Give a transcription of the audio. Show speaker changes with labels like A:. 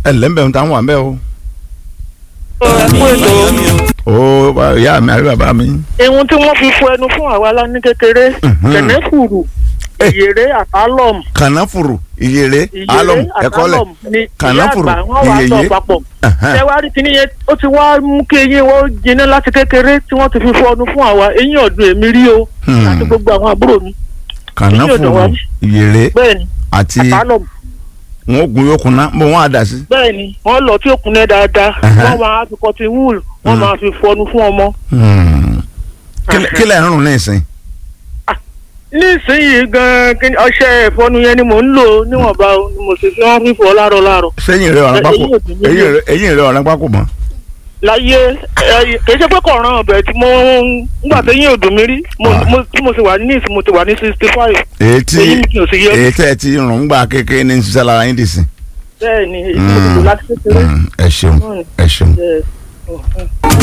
A: ẹ lẹ́mbẹ̀ẹ́ ń ta wà mẹ́ o.
B: ẹ kú ètò
A: ó bá- ìyá mi àbí bàbá mi.
B: ihun tí wọ́n fi fọ ẹnu fún àwa lá ní kékeré
A: Mhm.
B: kẹ̀nẹ́fùrù
A: Eh.
B: ìyèrè àtàlọ́m
A: kànáfùrù ìyèrè
B: ìyèrè
A: alọm ẹkọlẹ
B: àtàlọ́m ni ìyá
A: kànáfùrù
B: àgbà wọ́n wà sọ
A: ìyèyè
B: papọ̀
A: Ẹhẹ́n.
B: ṣé wàá rí kíní yẹn ó ti wá mú kí eyín wọ́n jiná láti kékeré tí wọ́n ti fi fọ ẹnu fún àwa eyín ọ̀dùn èmi rí o
A: Hmm.
B: àti gbogbo àwọn àbúrò mi
A: kànáfùrù
B: wa.
A: ìyèrè
B: bẹ́ẹ̀ni
A: àti
B: àtàlọ́m
A: wọn gun yóò kunná mo wọn àdá sí.
B: bẹ́ẹ̀ni wọ́n lọ tí ó kúnlẹ̀ dáadáa
A: Ẹhẹ́n.
B: wọ́n máa fi cotton wool wọ́n
A: Hmm.
B: máa fi fọnu fún ọmọ
A: Hmm. Kí- kí lẹ̀ ń rùn ní ìsìn.
B: nísìnyìí gan kí ni ọṣẹ ìfọnu yẹn ni mò ń lò níwọ̀nba o, ni mo sì fi wọ́n fífọ láàárọ̀ láàárọ̀
A: sẹ́yìn rẹ̀ ọ̀ràn pákó
B: Eyín ò dín ní
A: eyín rẹ̀- eyín rẹ̀ ọ̀ràn pákó mọ́.
B: láyé ẹ, kì í ṣe pé kò ràn ọbẹ̀ tí mo ńgbà tí yín ò dùn mí rí mo-
A: Ah.
B: mo- tí mo sì wà ní ìsìn mo ti wà ní sixty five
A: èyí tí
B: èyí mi kì í sì yẹ
A: èyí tẹ́ ẹ ti rùn gbà kékeré ní sísá lára yín dì sí.
B: bẹ́ẹ̀ ni èyí mo ti lò láti kékeré.
A: Hmm. ẹ ṣeun
B: Hmm.
A: ẹ ṣeun.
B: Yes. Mhm.